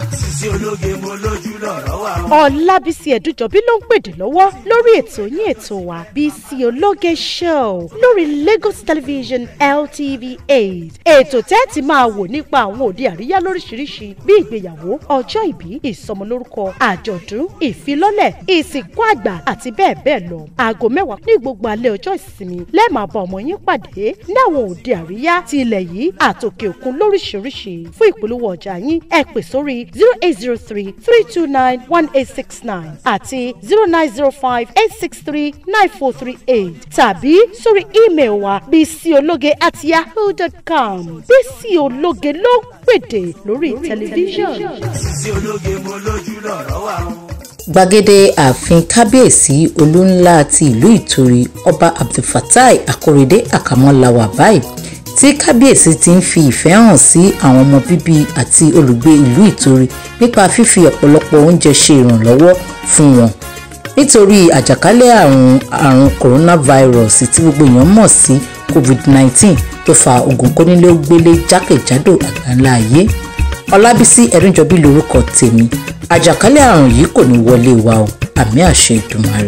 sisi ológe mo lójú lọ̀rọ̀ wà o. ọlábísí ẹ̀dújọ́bí ló ń pèdè lọ́wọ́ lórí ètò yín ètò wa bísí ológe show lórí lagos television ltv eight ètò tẹ́ẹ̀tì máa wò nípa àwọn òde àríyá lóríṣiríṣi bí ìgbéyàwó ọjọ́ ìbí ìsọmọlórúkọ àjọ̀dún ìfilọ́lẹ̀ ìsìnkú àgbà àti bẹ́ẹ̀ bẹ́ẹ̀ lọ aago mẹ́wàá ní gbogbo alẹ́ ọjọ́ ìsinmi lẹ́ẹ̀máa bá ọmọ yín pàdé ní àwọn òde àríyá ti ilẹ̀ yìí àtòkè òkun lóríṣiríṣi fún ìpolówó ọjà yín ẹ pè sórí zero eight zero three three two nine one eight six nine àti zero nine zero five eight six three nine four three eight tàbí sórí email wa bísíológe at yahoo dot com bísíológe ló ń pèdè lórí tẹlifíṣàn. sisi ológe mo lójú lọ̀rọ̀ wà o. gbàgede ààfin kábíyèsí olúńlá ti ìlú ìtorí ọba abdulfatai akórèdé àkàmọ́láwà báyìí tí kábíyèsí ti ń fi ìfẹ́ hàn sí àwọn ọmọ bíbí àti olùgbé ìlú ìtorí nípa fífi ọ̀pọ̀lọpọ̀ oúnjẹ ṣe ìrànlọ́wọ́ fún wọn nítorí àjàkálẹ̀ àrùn àrùn coronavirus tí gbogbo èèyàn mọ̀ sí covid-19 tó fa ogun kónílé-ó-gbélé jákèjádò àgbáńlá ayé ọlábísí ẹ̀rúnjọbí lorúkọ tèmi àjàkálẹ̀ àrùn yìí kò ní wọlé wa o àmì àṣẹ ìdùmarè.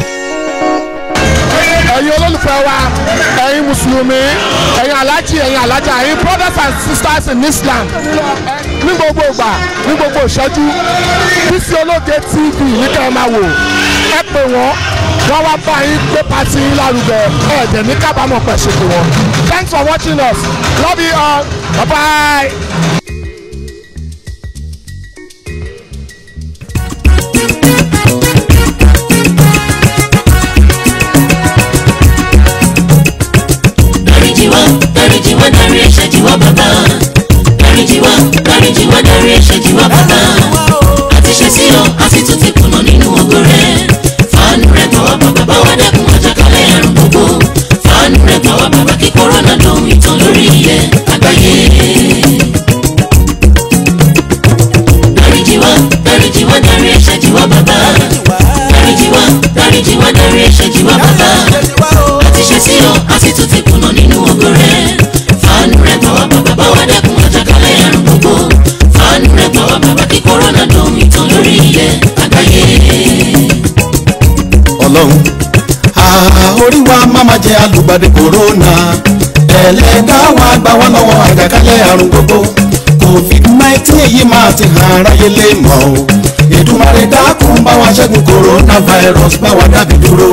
ẹ̀yin olólùfẹ́ wa ẹ̀yin mùsùlùmí ẹ̀yin alájì ẹ̀yin alájà ẹ̀yin brothers and sisters in islam ní gbogbo ìgbà ní gbogbo ìṣẹ́jú bísí ológe tv ní kẹ́ ẹ máa wò ẹ pè wọ́n wọ́n wá bá yín gbé pàtí yín lárugẹ ẹ̀ẹ́dẹ̀ ní kábàámọ̀ pẹ̀ ṣe pé wọ́n thanks for watching us love you all bye bye. dáríjì wá dáríjì wá dárí ẹ̀ṣẹ̀ jì wá bàbá dáríjì wá dáríjì wá dárí ẹ̀ṣẹ̀ jì wá bàbá àti ṣe sí ọ àti tún ti kùnà nínú ògo rẹ fàánù rẹ gbà wá bàbá bá wá dẹ́kun àjàkálẹ̀ àrùn gbogbo fàánù rẹ gbà wá bàbá kí kòrónà dohun ìtàn lórí ilẹ̀ àgbáyé. dáríjì wá dáríjì wá dárí ẹ̀ṣẹ̀ jì wá bàbá dáríjì wá dáríjì wá dárí ẹ̀ṣẹ̀ jì wá bàbá àti ṣe sí ọ àti tún ti kùnà nínú ògo rẹ fàánù rẹ gbà wá bàbá bá wá dẹ́kun àjàkálẹ̀ àrùn gbogbo fàánù rẹ gbà wá bàbá kí kòrónà dohun ìtàn lórí ilẹ̀ àgbáyé. ọlọ́run àà orí wa má má jẹ́ alùpàdé kòrónà ẹlẹ́dá wa gbà wá lọ́wọ́ àjàkálẹ̀ àrùn gbogbo covid nineteen yìí máa ti hàn aráyé lè mọ̀ o Èdùmàrè dákun bá wa ṣẹ́gun coronavirus bá wa dábì dúró.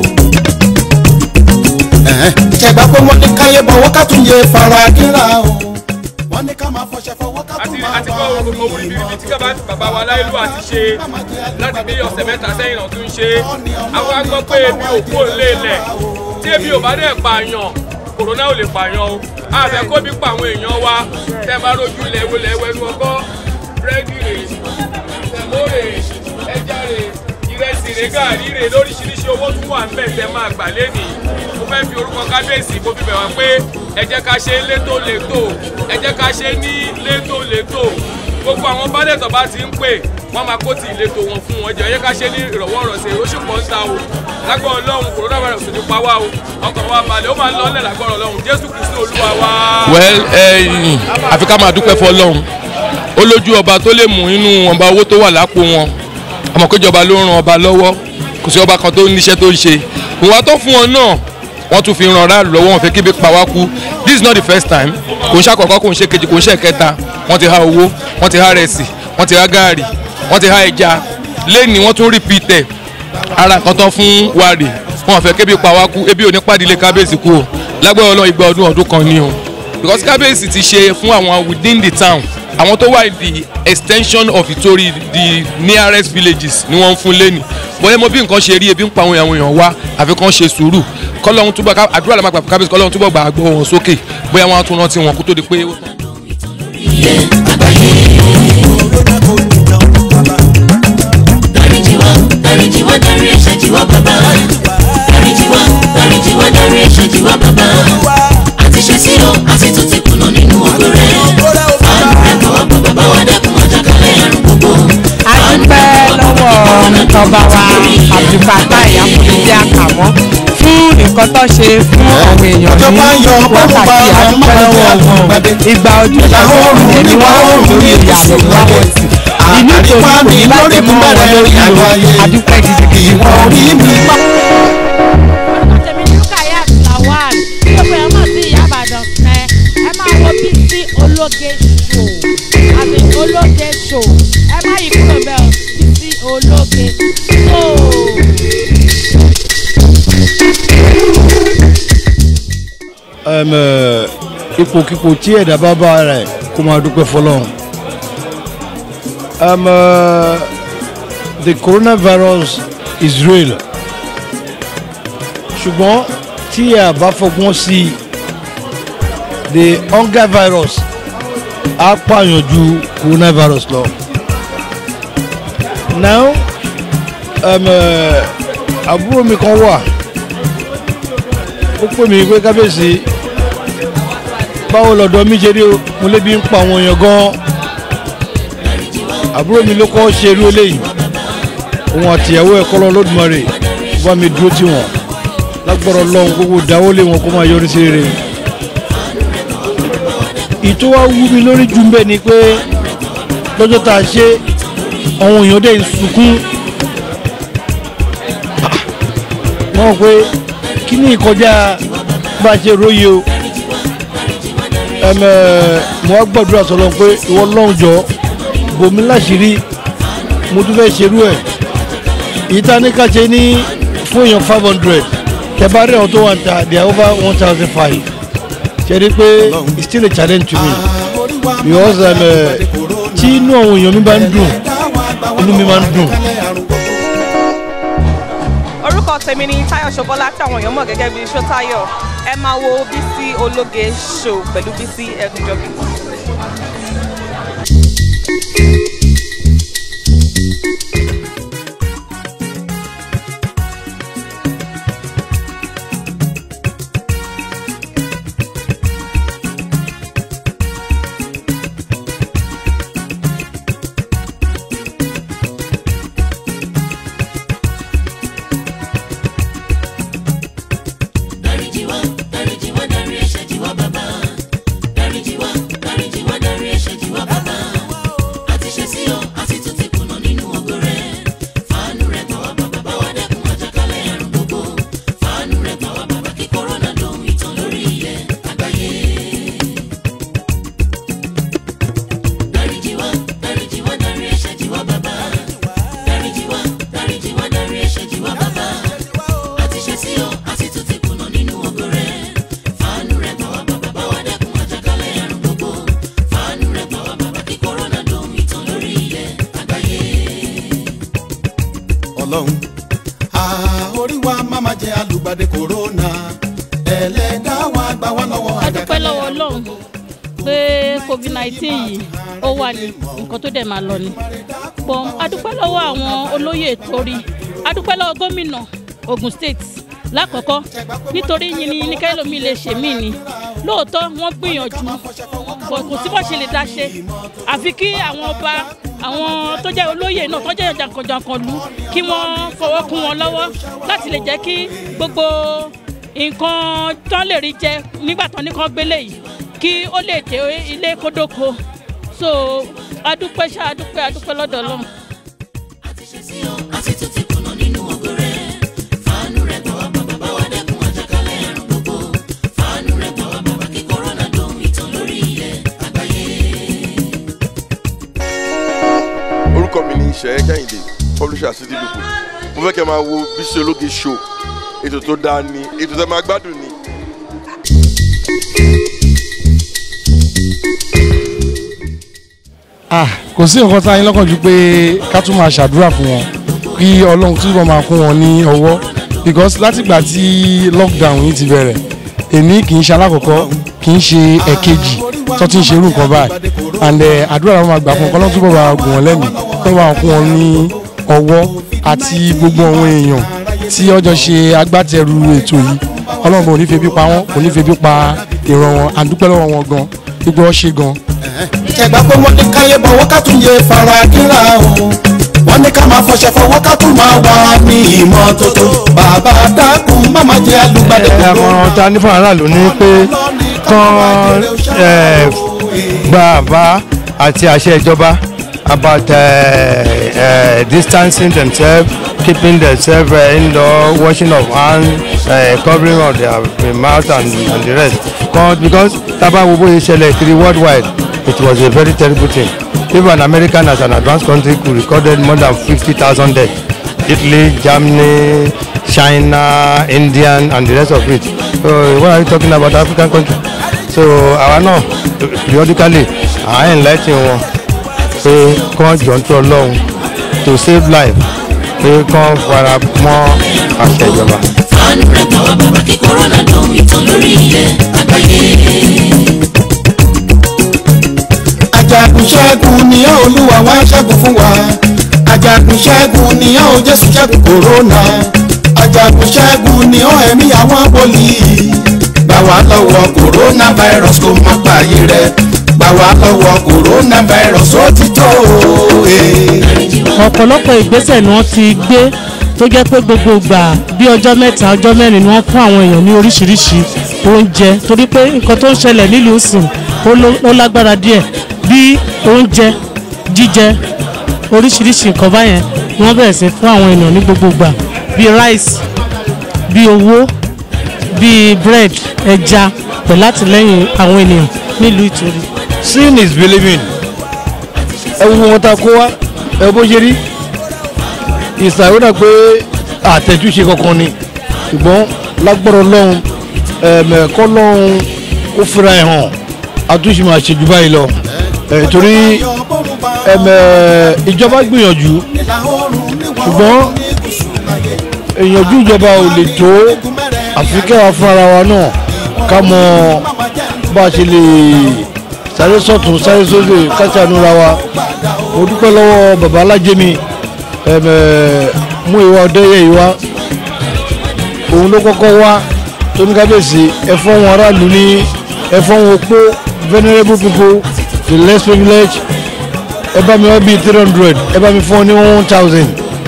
Ẹ̀hẹ́n, ṣẹ̀gbá pé wọ́n ní káyé bọ̀wọ́ ká tún yẹ fara kíra o wọ́n ní ká máa fọṣẹ fọwọ́ ká àti tún máa àti bá kọ́ a gbogbo orí bíbí tí bàbá bàbá wa láìlú àti ṣe láti bí ọ̀sẹ̀ mẹ́ta sẹ́yìn náà tún ṣe àwọn agbọ́ pé ebi ò kú òlé lẹ̀ tí ebi ò bá dẹ̀ pààyàn kòrónà ò lè pààyàn o àfẹ́ kó bí pa àwọn èèyàn wa tẹ́ bá rojú ilẹ̀ ìwé ilẹ̀ ìwé ẹnu ọkọ́ búrẹ́dì rè sẹ̀mó rè ẹja rè ìrẹsì rè gàrí rè lóríṣiríṣi owó tún wà ńbẹ̀ tẹ́ máa gbà lẹ́nìí mo fẹ́ fi orúkọ kábíyèsí mo fi bẹ̀ wá pé ẹ jẹ́ ká ṣe létòlétò ẹ jẹ́ ká ṣe ní létòlétò gbogbo àwọn bálẹ̀ tó bá ti ń pè wọ́n máa kó ti ìletò wọn fún wọn jẹ́ ẹ jẹ́ ká ṣe ní ìrọ̀wọ́ ìrọ̀sẹ̀ oṣù kan ń ta o lágbára ọlọ́run coronavirus ní pa wá o ọkàn wa balẹ̀ ó máa ń lọ́lẹ̀ lágbára ọlọ́run jésù kristu olúwa wa. well ẹyìn àfi ká máa dúpẹ́ fọlọ́run ó lójú ọba tó lè mú inú ọba owó tó wà lápò wọn àmọ́ péjọba ló ran ọba lọ́wọ́ kò sí ọba kan tó níṣẹ́ tó ń ṣe ìwà tó fún wọn náà wọ́n tún fi ran aráàlú lọ́wọ́ wọn fẹ́ kébi pa wá kú this is not the first time kò ń ṣàkọ́kọ́ kò ń ṣe kejì kò ń ṣe kẹta wọ́n ti há owó wọ́n ti há rẹsì wọ́n ti há gaari wọ́n ti há ẹja lẹ́ni wọ́n tún repeat ẹ̀ ara kan tán fún wàrì wọn fẹ́ kébi pa wá kú ebi ò ní pàdé ilé kábíyèsí kú o lágbára ọlọ́run igba ọdún ọdún kan ni o because kábíyèsí ti ṣe fún àwọn within the town àwọn tó wà the extension of Ìtorí the nearest villages ni wọ́n ń fún lẹ́nì bóyá mo bí nǹkan ṣe rí ebi ń pa àwọn èèyàn wá àfi kàn ṣe sùúrù kọ́lọ́hún túbọ̀ ká àdúrà làwọn àgbà kábíyèsí kọ́lọ́hún túbọ̀ gbà gbọ́ wọn sókè bóyá wọn á tún rántí wọn kó tó di pé ó tán. ilẹ̀ àgbáyé. dáríjì wá dáríjì wá dárí ẹ̀ṣẹ̀ jì wá bàbá dáríjì wá dáríjì wá dárí ẹ̀ṣẹ̀ jì wá bàbá àti ṣe sí ọ àti tún ti kùnà nínú ògo rẹ fàánù rẹ kọ́ wá bàbá bá wá dẹ́kun àjàkálẹ̀ àrùn gbogbo a dúpẹ́ lọ́wọ́ tọba wa abdulfatai akọ̀dédé àkàmọ́ fún nǹkan tó ṣe fún àwọn èèyàn ní wákàtí a dúpẹ́ lọ́wọ́ wọn ìgbà ojú ìyàwó òrùn ni wọ́n rò lórí ìyàwó ìwáwọ̀ sí ìlú ìtòrí kò ní bàjẹ́ mọ́ wọn lórí o adúpẹ́ gidigidi ìwọ orí mi má. tèmi ní kayat lawal gbogbo ẹ̀ mọ̀ sí ìyá ìbàdàn ẹ ẹ máa wo bísí ológe show àti ológe show ẹ má yí kúrò bẹ́ẹ̀ o bísí ológe show. Ẹm, ẹ, ipòkipò tí ẹ̀dá bá bá rẹ̀ kó máa dúpẹ́ fọlọ́run. Ẹm, ẹ, the coronavirus is real ṣùgbọ́n tí a bá fọgbọ́n sí i the hunger virus á pààyàn ju coronavirus lọ. now ẹm, ẹ, àbúrò mi kan wà ó pè mí pé kábíyèsí báwo lọ́dọ̀ mi ṣe rí o mo lébi ń pa àwọn èèyàn gan-an àbúrò mi ló kọ́ ṣe irú eléyìí òun àtìyàwó ẹ̀kọ́ lọ lódùmarè bá mi dúró tì wọ́n lágbọ́rọ̀ lọ́hùn gbogbo dáwọ́lé wọn kó máa yọrí sí rere ìtò wa wú mi lórí jù mbẹ́ ni pé lọ́jọ́ tá a ṣe àwọn èèyàn dẹ̀ ń sunkún wọ́n rò pé kí ni ìkọjá bá a ṣe róye o ẹmẹ mo wá gbàdúrà sọlọ pé ìwọ lọ́hùn jọ bòmí láṣìírí mo tún fẹ́ ṣerú ẹ̀ èyí tá a ní ká ṣe ní fún èèyàn five hundred tẹ̀bá rẹ̀ ọ̀ tó wà ń ta they are over one thousand five ṣe rí i pé it's still a challenge to me because ẹmẹ tí inú àwọn èèyàn mi bá ń dùn inú mi máa ń dùn. orúkọ tèmi ni tayo ṣọbọlá tí àwọn èèyàn mọ̀ gẹ́gẹ́ bí ṣótáyọ ẹ máa wo bísí ológe show pẹ̀lú bísí ẹgúnjọbí. dáríjì wá dáríjì wá dárí ẹ̀ṣẹ̀ jì wá bàbá dáríjì wá dáríjì wá dárí ẹ̀ṣẹ̀ jì wá bàbá àti ṣe sí ọ àti tún ti kùnà nínú ògo rẹ fàánù rẹ gbà wá bàbá bá wá dẹ́kun àjàkálẹ̀ àrùn gbogbo fàánù rẹ gbà wá bàbá kí kòrónà dohun ìtàn lórí ilẹ̀ àgbáyé. dáríjì wá dáríjì wá dárí ẹ̀ṣẹ̀ jì wá bàbá dáríjì wá dáríjì wá dárí ẹ̀ṣẹ̀ jì wá bàbá àti ṣe sí ọ àti tún ti kùnà nínú ògo rẹ fàánù rẹ gbà wá bàbá bá wá dẹ́kun àjàkálẹ̀ àrùn gbogbo fàánù rẹ gbà wá bàbá kí kòrónà dohun ìtàn lórí ilẹ̀ àgbáyé. ọlọ́run orí wa máma jẹ alùgbàdé kòrónà ẹlẹ́dá wa gbà wá lọ́wọ́ a dúpẹ́ lọ́wọ́ ọlọ́run pé covid nineteen yìí ó wà ní nǹkan tó dẹ̀ máa lọ ni pọ̀ a dúpẹ́ lọ́wọ́ àwọn olóyè torí a dúpẹ́ lọ́wọ́ gómìnà ogun state lákọ̀ọ́kọ́ nítorí yìí ni ní kẹ́lómi lè ṣe mí ni lóòótọ́ wọ́n gbìyànjú bọ̀ kò sí bó ṣe lè dá ṣe àfi kí àwọn ọba àwọn tó jẹ́ olóyè náà tó jẹ́ jàǹkànjàǹkàn lù kí wọ́n fọwọ́ kún wọn lọ́wọ́ láti lè jẹ́ kí gbogbo nǹkan tán lè rí jẹ nígbà tán ní kán gbélé yìí kí ó lè dé ilé kódóko so adúpẹ́ ṣá adúpẹ́ adúpẹ́ lọ́dọ̀ ọlọ́run. àti ṣe sí ọ àti tún ti kùnà nínú ògo rẹ fàánù rẹ gbà wá bàbá bá wá dẹ́kun àjàkálẹ̀ àrùn gbogbo fàánù rẹ gbà wá bàbá kí kòrónà dohun ìtàn lórí ilẹ̀ àgbáyé. orúkọ mi ni ìṣẹ́ kẹ́hìndé publisher city people mo fẹ́ kẹ́ máa wo Bísí Ológe show ètò tó dáa ni ètò tẹ́ máa gbádùn ni. ah kò sí nǹkan tá a yín lọ́kàn ju pé ká tún máa ṣàdúrà fún wọn kí ọlọ́run túbọ̀ máa kún wọn ní ọwọ́ because látìgbà tí lockdown yìí ti bẹ̀rẹ̀ èmi kì í ṣe alákọ̀ọ́kọ́ kì í ṣe ẹ̀kejì tó ti ń ṣe irú nǹkan báyìí and eh, àdúrà làwọn máa gbà fún wọn kọ́lọ́run túbọ̀ máa gùn wọn lẹ́mìí kó máa kún wọn ní ọwọ́ àti gbogbo àwọn èèyàn tí ọjọ́ ṣe agbátẹrù ètò yìí ọlọ́run bò ní febi pa wọn kò ní febi pa ìran wọn àdúpẹ́ lọ́wọ́ wọn gan gbogbo ọ ṣe gan ẹgbà pé wọ́n ní káyé bọ̀wọ́ ká tún yẹ fara kíra o wọ́n ní ká máa fọṣẹ fọwọ́ ká tún máa wà ní ìmọ́tótó bàbá dákun má máa jẹ alùpàdé kòró. ẹ̀mọ̀ràn ta ní fún aráàlú ni pé kán eh, gba àbá àti àṣẹ ìjọba about uh, uh, distancing themselves, keeping themselves uh, indoor, washing of hands, uh, covering of their uh, mouth and, and the rest. Because, because Taba Wobo Ishele three worldwide, it was a very terrible thing. Even American as an advanced country could recorded more than 50,000 deaths. Italy, Germany, China, Indian, and the rest of it. So what are you talking about African country? So àwa náà periodically à ń enlighten wọn pé kán jọ ń tó ọlọ́run to save life pé kán fara mọ́ àṣẹ ìjọba. fàánù rẹ̀ gbà wá bàbá kí kòrónà dán ìtàn lórí ilẹ̀ àgbáyé. ajagun ṣẹ́gun ni ó olúwa wá ṣẹ́gun fún wa ajagun ṣẹ́gun ni ó jésù ṣẹ́gun kòrónà ajagun ṣẹ́gun ni ó ẹ̀mí àwọn wòlíì gbà wá lọ́wọ́ kòrónà virus kó má pààyè rẹ̀ gbà wá lọ́wọ́ kòrónà virus ó ti tó o. eh. ọ̀pọ̀lọpọ̀ ìgbésẹ̀ ni wọ́n ti gbé tó jẹ́ pé gbogbo ìgbà bí ọjọ́ mẹ́ta ọjọ́ mẹ́rin ni wọ́n fún àwọn èèyàn ní oríṣiríṣi oúnjẹ torí pé nǹkan tó ń ṣẹlẹ̀ nílùú sìn ó ló- ó lágbára díẹ̀ bí oúnjẹ jíjẹ oríṣiríṣi nǹkan báyẹn ni wọ́n bẹ̀rẹ̀ sí fún àwọn èèyàn ní gbogbo ìgbà bíi rice bíi owó bíi bread ẹja pẹ̀lú àtìlẹ́yìn àwọn ènìyàn nílùú ìtòrí. sin is believing ẹ wo wọn ta kó wa ẹ bó ṣe rí ìsàwọ́dà pé àtẹ̀túnṣe kankan ni ṣùgbọ́n lágbọ́rọ̀ lọ́hùn ẹ̀mẹ̀kọ́ lọ́hùn ó fira ẹ̀ hàn àtúnṣe máa ṣe jù báyìí lọ ẹ̀ torí ẹ̀mẹ̀ ìjọba gbìyànjú ṣùgbọ́n ìyànjú ìjọba ò lè tó àfi kẹ́wàá fún ara wa náà ká mọ bá a ṣe lè sáré sọ̀tún sáré sóde káṣánú ra wa mo dúpẹ́ lọ́wọ́ bàbá alájẹmí ẹ̀mẹ̀ mú ìwà ọ̀dẹ́yẹ ìwà òun ló kọ́kọ́ wá tó ní kábíyèsí ẹ̀fọ́ wọn aráàlú ní ẹ̀fọ́ wọn opó venerable people the less privilege ẹ bá mi wá bíi three hundred ẹ bá mi fún ọ ní one thousand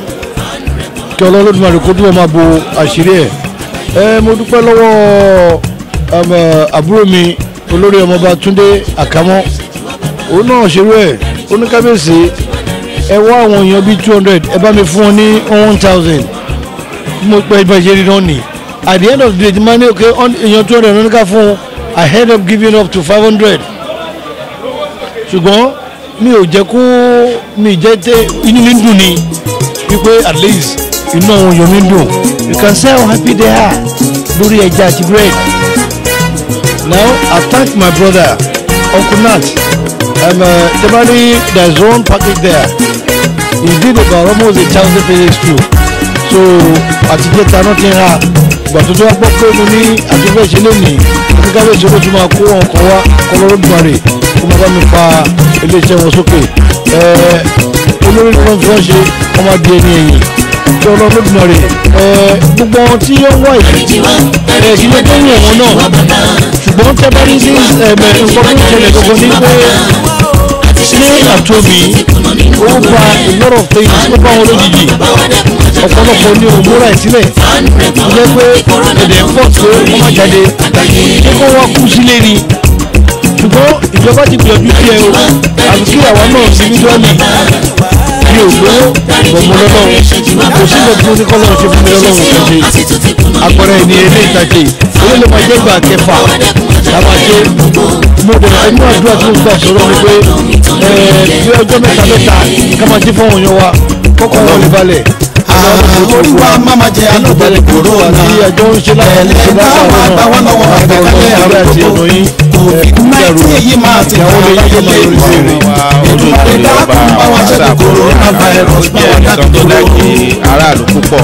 kí ọlọ́lọ́dúnmarè kó dúró máa bo àṣírí ẹ̀ ẹ mo dúpẹ́ lọ́wọ́ um, eh, àbúrò mi olórí ọmọọba túndé àkámọ́ òun náà ṣerú ẹ̀ ó ní kábíyèsí ẹ wá àwọn èèyàn bíi two hundred ẹ bá mi fún ọ ní one thousand mo pẹ́ bá ṣe rí náà nì at the end of the day ti máa ní òkè èèyàn two hundred ló ní ká fún un i end up giving up to five hundred ṣùgbọ́n mi ò jẹ́ kó mi jẹ́ tẹ́ inú mi dùn ni wípé at least inú àwọn èèyàn mi dùn you can see how happy they are lórí ẹja àti bread now i thank my brother uncle nat um, uh, jabari there is one package there he did about almost a thousand pages too so àtijọ́ ta náà ti ń ra ìgbà tó tó wá gbọ́ pé mo ní àtúntò ìṣẹ̀lẹ̀ ní oníkàwé ìṣòro tó máa kó wọn kàn wá kọlọ́rọ́dúnmarè kó máa bá mi fa iléeṣẹ́ wọn sókè ẹ̀ẹ́ olórí ni wọ́n fi wọ́n ṣe wọ́n máa di ẹni ẹ̀yìn kí ọlọ́rọ́dúnmarè ẹ̀ẹ́ gbogbo wọn tí ó ń wá ìdí ẹ̀ kí ló tó ń yàn wọn náà ṣùgbọ́n tẹ́ bá ní sí ẹ̀mẹ̀ nǹkan tó ń ṣẹlẹ̀ gbogbo ní pé ní àtòmí ó gba a lot of things ó bá wọn lójijì ọ̀pọ̀lọpọ̀ ní òmúra ìsílẹ̀ ó jẹ́ pé ẹ̀dẹ̀ ń pọ̀ tó wọ́n má jáde ṣé kó wá kú sílé ni ṣùgbọ́n ìjọba ti gbìyànjú sí ẹ o àfi kí àwa náà individually mi ò gbowó gbọ̀mọ lọ́lọ́run kò sí ìgbà tí mo ní kọ́ lọ́run ṣe fún mi lọ́lọ́run kò ṣe àpẹẹrẹ ẹni ilé ìtajà ilé ló máa jẹ́ ìgbà kẹfà lábàá ṣe mo dẹ̀ ẹnu àdúrà tí mo gbà sọ̀rọ̀ ni pé ẹ bí ọjọ́ mẹ́ta mẹ́ta ká máa jí fún òyìn wa kọ́kọ́ wọn lè balẹ̀. orí wa máma jẹ alóbẹ̀rẹ̀ kòrónà àjọ ń ṣe láti ṣe ẹ̀ẹ́dá wa gbà wọ́n lọ́wọ́ àgbẹ̀kálẹ̀ àrùn gbogbo covid nineteen yìí máa ti hàn láyé lé mọ́ ìdúmọ̀lẹ́ dákun bá wa ṣẹ́gun kòrónà virus bá wa dákun tó lọ́wọ́. aráàlú púpọ̀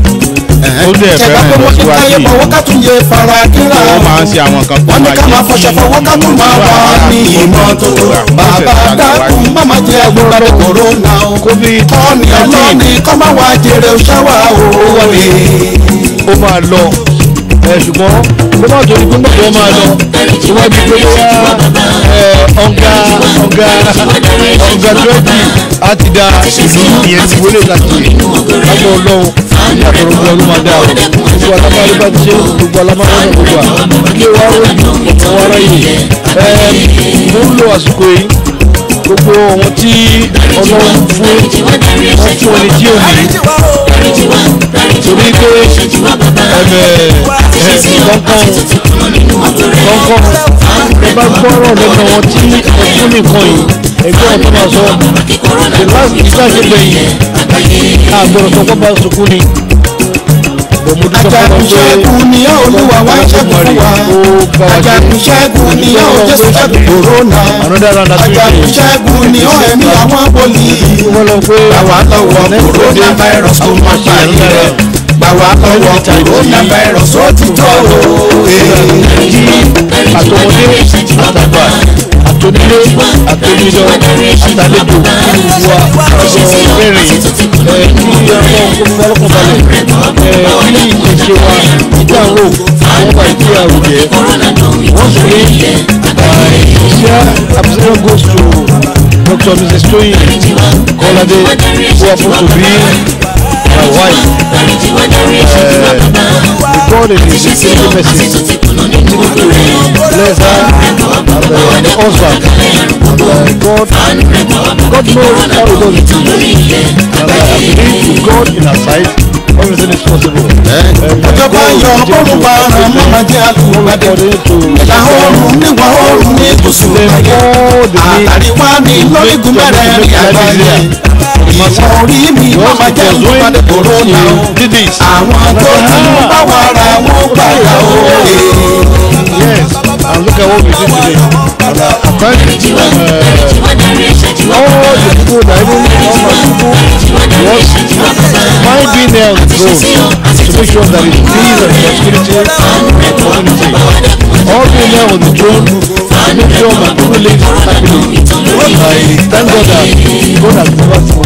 ó dẹ̀ ṣẹ̀dá pé fẹ́ràn wọ́n ti táyé ìlọsíwájú fọwọ́ ká tún yẹ fara kíra wọ́n máa ń ṣe àwọn kan tó wọ́n ní máa ká máa fọṣọ fọwọ́ ká tún máa wà ní ìmọ́tótó bàbá dákun máma jẹ agbóradé kòrónà o kọ́ni ọlọ́ni kọ́ máa wá jèrè ṣáwá o wọlé. ó máa lọ ẹ ṣùgbọ́n kó má torí pé mọ̀tò wọn máa lọ tó wá di pé bóyá ẹ ọ̀gá ọ̀gá ọ̀gá dúrẹ́dì á ti da ìlú ìyẹn ti wọlé láti lágbọ̀ ọlọ́run ní àtọ̀rọ̀ gbọ́ ló máa dá o gbogbo alábàárẹ̀ bá ti ṣe gbogbo alábàárẹ̀ náà gbogbo à ilé wa ó yí ọ̀pọ̀ wa ráyè ẹ mo ń lo àsìkò yìí gbogbo ohun tí ọlọ́run fún wọn fún ẹni tí ò ní torí pé ẹ̀mẹ̀ kọ̀ọ̀kan kọ̀ọ̀kan ẹ bá gbọ́rọ̀ lẹ́nu wọn tí ẹ fún nìkan yìí ẹgbẹ́ ọ̀tọ́ máa sọ the last ìgbà ṣe gbẹ̀yìn àgbọ̀rọ̀ tó kọ́ bá sunkún ni ajagunṣẹ́gun ni yóò olúwa wá ṣẹ́gun fún wa ajagunṣẹ́gun ni yóò jésù ṣẹ́gun kòrónà ajagunṣẹ́gun ni yóò ẹ̀mí àwọn poli gbà wá lọ́wọ́ kòrónà virus tó máa ṣe àyè gbà wá lọ́wọ́ kòrónà virus ó ti tó àtọmọdé àtàgbà àtònílé àtòmídọ́ àtàlejò wa ọjọ́ mẹ́rin ẹ kí ọlọ́run kó fún ọlọ́kàn balẹ̀ ẹ kí ìṣe wa ìdáhùn àwọn bá ìdí àwùjẹ once again sincere appreciation goes to Dr. Mrs. Toyin Kolade who happen to be my wife uh, the God in his infinite mercy continue to bless her and uh, the husband and uh, God God knows how he does it and uh, I believe with God in her side everything is possible. ìjọba yọ ọrùn bá ọrùn mọ́mọ́ jẹ́ àlùmọ́dé ìlà oòrùn níwọ̀ oòrùn ní gúúsù ayé àtàríwá ní lórígun mẹ́rẹ̀ẹ̀rin àgbáyé ìwọ̀n orí mi mọ́mọ́ jẹ́ àlùmọ́dé kòrónà o àwọn tó ti ń bá wa ra wọn gbàgbà o. Yes, and look at what we did today. And uh, apparently, uh, all the people that even all my people was my being there on the road to make sure that it's peace and security in the community. All being there on the drone to make sure my people live happily. I thank God that God has given us